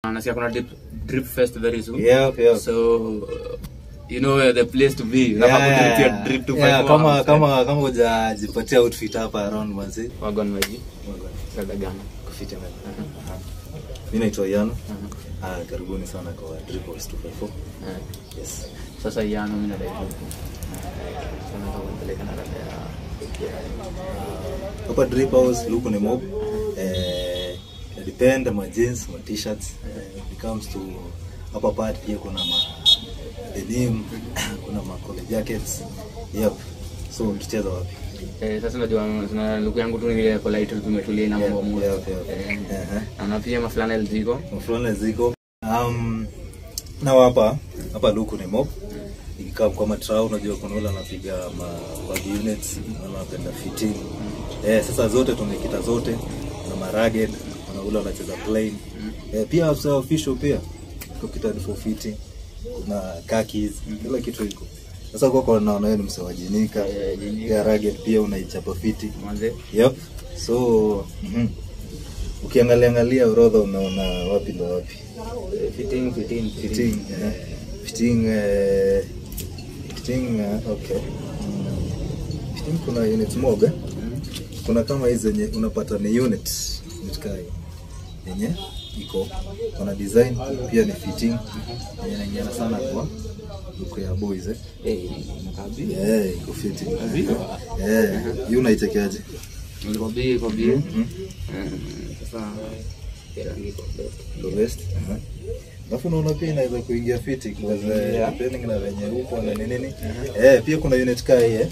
nasikia kuna drip, drip fest very soon Yep, yep. so uh, you know where the place to be unafaa Yeah, kudrip your drip to yeah, five kama hours. kama kama hujajipatia outfit hapa around manzi wagon maji dada gani kufiti man. mi naitwa Yano ah, karibuni sana kwa Drip House 254 Eh, yes sasa yano mimi nadai tu sana kupeleka na dada ya hapa Drip House look ni mob eh ina depend ma jeans ma t-shirts eh, it comes to hapa part pia kuna ma denim kuna ma collar jackets yep so tucheza wapi Eh, sasa unajua tuna luku yangu tu ni ile polite tu tumetulia na mambo moja. Yep, yep. Eh, Ehe. na pia maflanel ziko. mfulana ziko um, nao hapa hapa luku ni mob ikikaa kwa matrau unajua kuna ule anapiga ma bag units wala anapenda fitting eh, sasa zote tumekita zote na maraged kuna ule anacheza plain eh, pia afisa official pia tukita for fitting kuna khakis kila kitu iko sasa kwa kwa naona wewe ni msewajinika Eh, jinika. pia ragged pia unaichapa fiti Manze. Yep. So, mhm. Ukiangalia angalia orodha unaona wapi ndo wapi. Eh, Fitting, fitting, Fitting, eh, fitting, eh, fitting, eh, okay. Mm. Fitting kuna unit mob eh? Kuna kama hizi zenye unapata ni unit, unit kai yenye iko kuna design pia ni fitting yenye inaingiana sana kwa look ya boys eh. Eh, nakabi. Eh, iko fitting. Ndio. Eh, hii unaichekeaje? Nilikobi, kobi. Mhm. Eh, Sasa kila niko best. the best. Aha. Alafu unaona pia inaweza kuingia fiti because Yeah. depending na venye upo na nini nini. Eh, pia kuna unit kaa hii eh.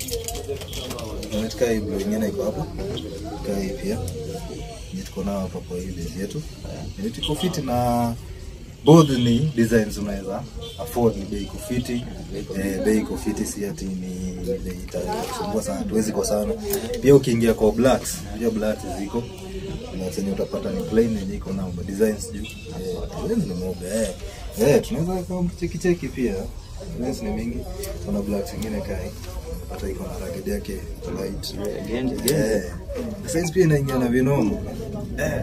Unit kaa hii blue nyingine iko hapa. Kaa hii pia. Ni tuko nao hapa kwa hii base yetu. Unit iko fiti na both ni designs unaweza afford ni bei iko fiti. Eh, bei iko fiti si ati ni bei itasumbua sana. Tuwezi kwa sana. Pia ukiingia kwa blacks, pia blacks ziko na zenye utapata ni plain yenye iko na designs juu. Eh, designs ni moja eh. Eh, tunaweza kama cheki cheki pia. Designs ni mingi. Kuna black zingine kai. Unapata iko na ragged yake light. Genje, genje. Eh. Size pia inaingia na vinomo. Eh.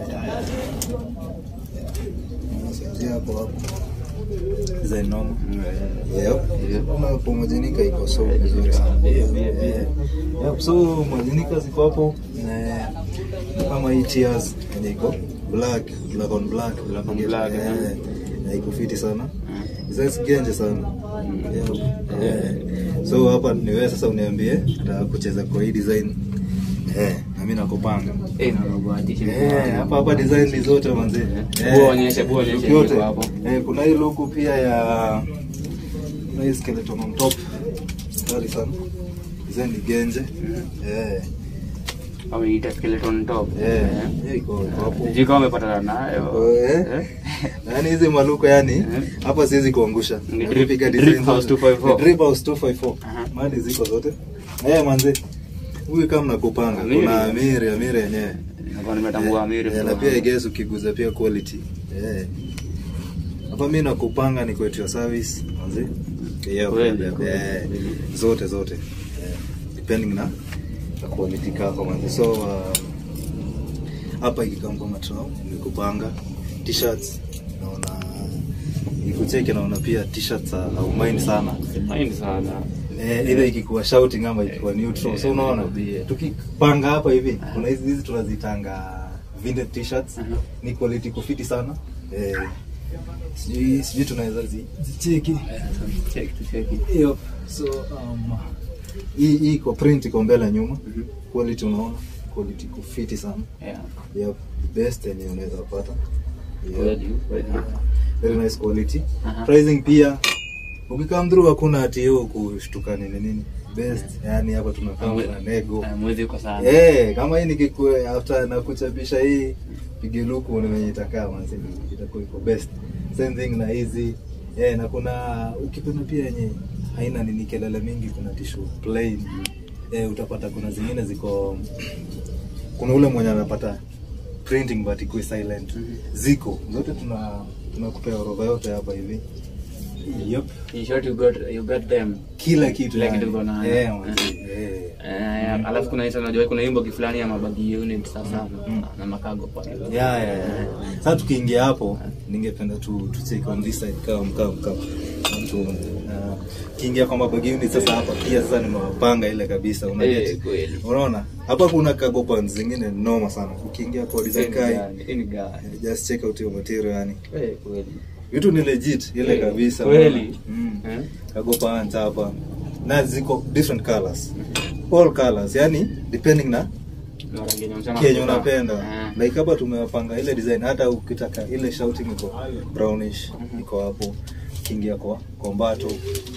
Size hapo hapo. Design normal. Yep. Kuna kwa majinika iko so vizuri sana. Pia, pia, pia. Yep, so majinika ziko hapo eh, kama hii tears yenye iko black black on black Black on black, eh, eh. na iko fiti sana Designs genje sana Yep. Eh, so hapa ni wewe sasa uniambie nataka kucheza kwa hii design eh, na mimi nakupanga Eh, na nakubahatisha niko Eh, hapo. hapa hapa design ni zote manzi. Bua onyeshe, bua onyeshe look yote. niko hapo. Eh, kuna hii look pia ya kuna hii skeleton on top. Kali sana. Design ni genje. Eh. Wameita skeleton top. Eh, Eh. hiyo iko iko hapo. Sijui kama umepatana nayo. Eh. Eh. Yaani hizi maluko yani Eh. hapa siwezi kuangusha. Ni drip- Napiga drip design house zote. 254. Ni Drip house 254. Aha. Mali ziko zote. Eh, manzi. Huyu kama nakupanga. Amiri. Kuna Amiri, Amiri yenyewe. Nakuwa nimetambua Amiri. Eh, na pia I guess ukiguza pia quality. Eh. Hapa mimi nakupanga ni kwetu ya service, manzi. Yeah, Kweli, yeah, kweli. eh, zote zote. Eh, depending na na quality kako manzi. So uh, hapa ikikam kwa matrao nikupanga t-shirts naona ikucheki naona pia t-shirts uh, au mind sana. Mind sana. Eh, either ikikuwa shouting ama ikikuwa neutral. So Eh, unaona nakwambia. tukipanga hapa hivi kuna hizi hizi tunazitanga vintage t-shirts Aha. ni quality kufiti sana. Eh, sijui sijui tunaweza zi- zicheki. Check to check it. Hiyo so um, hii hii iko print iko mbele nyuma. Mhm. Quality unaona quality kufiti sana. Yeah. Yep, best yenye unaweza pata. Yep. Kweli, kweli. Very nice quality. Aha. Pricing pia ukikam through hakuna ati hiyo kushtuka nini nini. Best, yani hapa tunakaa Mwe- na nego. Eh, Mwezi uko sana. Eh, kama hii nikikue after na kuchapisha hii pige luku ni venye itakaa manzi itakuwa iko best. Same thing na hizi. Eh, na kuna ukipenda pia yenye haina nini kelele mingi kuna tissue plain. Eh, utapata kuna zingine ziko kuna ule mwenye anapata printing but ikuwe silent. Mhm. Ziko zote tuna tunakupea orodha yote hapa hivi. yep. In short, you got you got them. kila kitu Kila yani. kitu uko nayo. Eh, Eh. manzi, eh. Eh, alafu kuna hizo unajua kuna wimbo kifulani ya mabagi unit sasa na, na makago pale. Yeah, yeah, yeah. Sasa tukiingia hapo ningependa tu tu take on this side kama mkao mkao. Tu uh, kiingia kwa mabagi unit sasa hapa pia sasa nimewapanga ile kabisa una Eh, get. kweli. Unaona? Hapa kuna cargo pants zingine noma sana. Ukiingia kwa design kai Hii ni gani? just check out your material yani. Eh, kweli. Vitu ni legit ile Eh, kabisa. kweli. Mm. Eh? Cargo pants hapa. Na ziko different colors. All colors yani depending na Na rangi yenye unasema kenye kutoka. unapenda Eh. like hapa tumewapanga ile design hata ukitaka ile shouting iko brownish iko hapo kiingia kwa kombato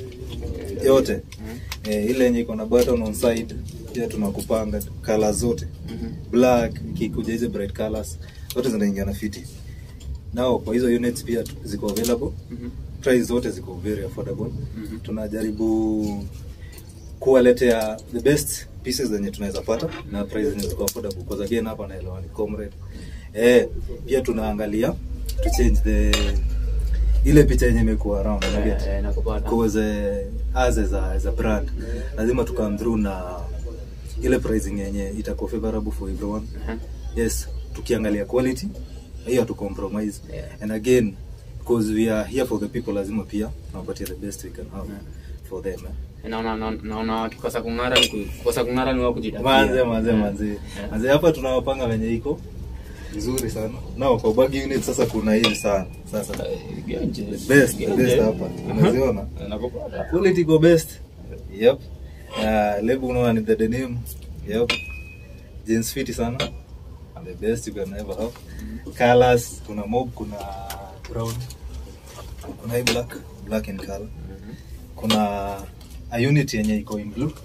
yote eh, ile yenye iko na button on side pia tunakupanga colors zote Mhm. black ikikuja hizo bright colors zote zinaingia na fiti nao kwa hizo units pia tu- ziko available Mhm. price zote ziko very affordable Mhm. tunajaribu kuwaletea the best pieces zenye tunaweza pata na price zenye ziko affordable because again hapa naelewa ni comrade eh pia tunaangalia to change the ile picha yenye imekuwa around Eh, unaget eh, nakupata. because eh, as as a, as a brand lazima to come through na ile pricing yenye itakuwa favorable for everyone Mhm. yes tukiangalia quality hiyo tu compromise Yeah. and again because we are here for the people lazima pia tunapatia the best we can have Yeah. for them eh. naona naona- naona wakikosa kung'ara ni ku- kukosa kung'ara ni wao kujitakia. manze manze Eh. manze Eh. manze hapa tunawapanga wenye iko vizuri sana nao kwa bag unit sasa kuna hii sana sasa Eh, genje. the best the Genje. best hapa unaziona Eh, nakupata. quality go best yep uh, label unaona ni the denim yep jeans fiti sana the best you can ever have colors kuna mob kuna brown kuna hii black black in color Mhm. kuna a unit yenye iko in blue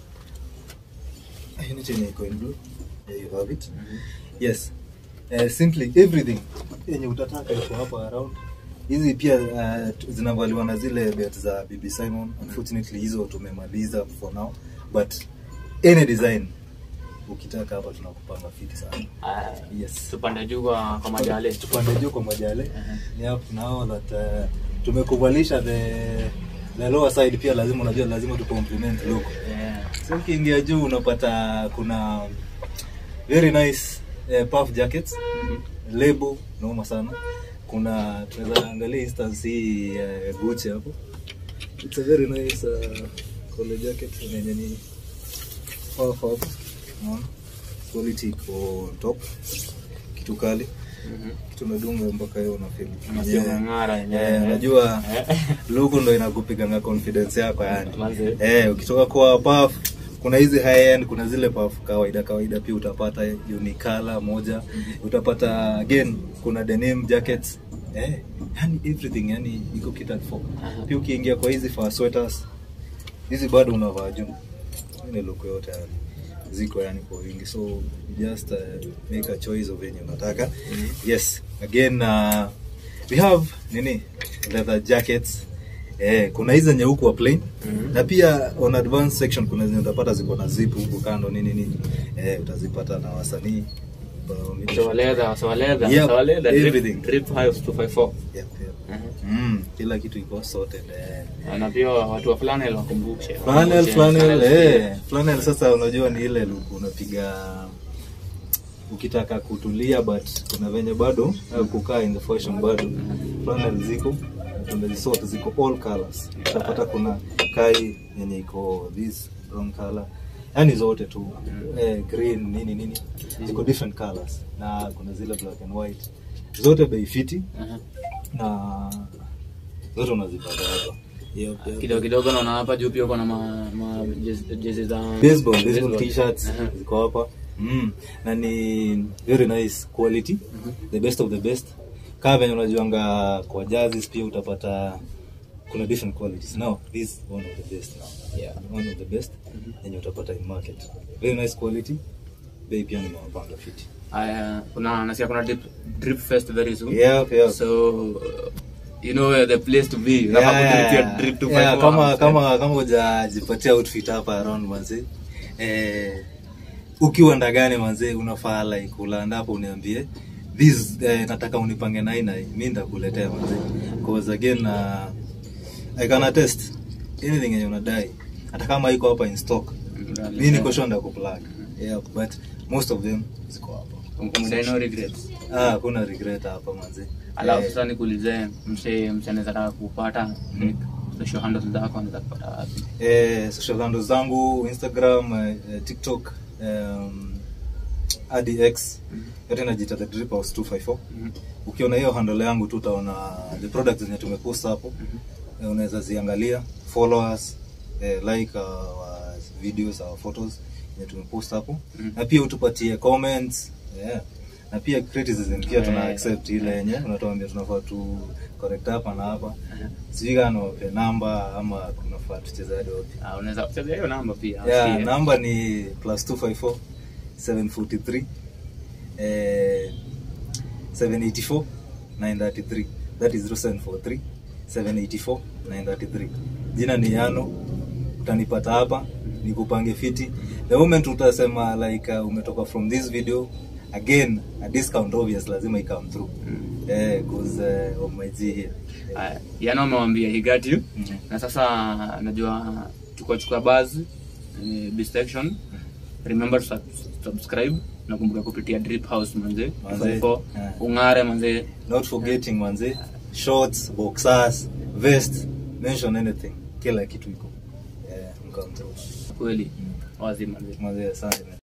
a unit yenye iko in blue there you have it Mhm. yes uh, simply everything yenye utataka iko hapa around hizi pia uh, zinavaliwa na zile bet za bb simon unfortunately hizo tumemaliza for now but any design ukitaka hapa tunakupanga fiti sana Ah, yes tupande juu kwa kwa majale tupande juu kwa majale Mhm. yep, now that uh, tumekuvalisha the the lower side pia lazima unajua lazima tu compliment look Yeah. so ukiingia juu unapata kuna very nice uh, puff jackets Mhm. label noma sana kuna tunaweza angalia instance hii uh, Gucci hapo it's a very nice uh, collar jacket yenye ni puff hapo unaona quality iko on top kitu kali Mhm. tunadunga mpaka hiyo unafeel Unasikia Yeah. unang'ara yenyewe. Eh, unajua Eh. logo ndo inakupiganga confidence yako yani Manze. eh, ukitoka kwa puff kuna hizi high end kuna zile puff kawaida kawaida pia utapata unikala moja utapata again kuna denim jackets eh, yani everything yani iko catered for Aha. pia ukiingia kwa hizi fur sweaters hizi bado unavaa juu ile look yote yani ziko yani kwa wingi so you just uh, make a choice of yenye unataka yes again uh, we have nini leather jackets eh, kuna hizi zenye huku wa plain Mhm. na pia on advanced section kuna zenye utapata ziko na zip huku kando nini nini eh, utazipata na wasanii Ba- Sawaleza, sawaleza, Yep, sawaleza, drip- everything. drip Hives 254. Yep, yep. Mhm. Mm, kila kitu iko sorted eh. na pia watu wa flannel wakumbushe Flannel, Wakumbushe, flannel, flannel eh. Flannel sasa unajua ni ile look unapiga ukitaka kutulia but kuna venye bado au kukaa in the fashion bado flannel ziko tumezisort ziko all colors utapata kuna kai yenye iko this brown color yani zote tu eh, green nini nini ziko different colors na kuna zile black and white zote bei fiti Aha. na zote unazipata hapa Yep, yep. kidogo kidogo naona hapa juu pia kuna ma, ma jezi- jezi za baseball baseball t-shirts Aha. ziko hapa mm. na ni very nice quality the best of the best kama venye unajuanga kwa jazz pia utapata kuna different qualities now this is one of the best now Yeah. one of the best yenye utapata in market very nice quality bei pia nimewapanga fiti Aya, kuna nasikia kuna drip, drip fest very soon yeah, yeah. so uh, you know where the place to be unafaa Yeah, kudrip your yeah. drip to Yeah, five kama hours, kama kama hujajipatia outfit hapa around manze eh, ukiwa ndagani manze unafaa like ulanda hapo uniambie this eh, nataka unipange na hii na hii mi nitakuletea manze cause again uh, I can attest anything yenye unadai hata kama iko hapa in stock mi niko sure ndakuplug yeah but most of them ziko hapa Umdai no regrets. ah kuna regret hapa manzi alafu Eh, sasa nikuulize mse mse anaweza taka kupata like, social handles zako anaweza kupata wapi eh, social handles zangu instagram eh, eh, tiktok um, adx yote najita the drip house 254 Mhm. ukiona hiyo handle yangu tu utaona the products zenye tumepost hapo eh, unaweza ziangalia followers eh, like our videos our photos zenye tumepost hapo Mhm. na pia utupatie comments yeah. na pia criticism pia tuna Eh, accept ile yenye unatuambia tunafaa tu correct hapa na hapa Aha. sijui kama niwape namba ama kunafaa tucheze hadi wapi Ah, unaweza kuchezea hiyo namba pia yeah, usikie. namba ni plus 254 743 eh, 784 933 that is 0743 784 933 jina ni yano utanipata hapa nikupange fiti the moment utasema like uh, umetoka from this video again a discount obvious lazima ikame through Mm. eh, cause uh, of my G here Aya, yana amewambia he got you Mhm. na sasa najua tukachukua buzz eh, this section remember to sub- subscribe nakumbuka kupitia drip house manze Manze, 54 yeah. ungare manze not forgetting manze shorts boxers vest mention anything kila kitu iko eh, mkam through kweli wazi manze manze asante man.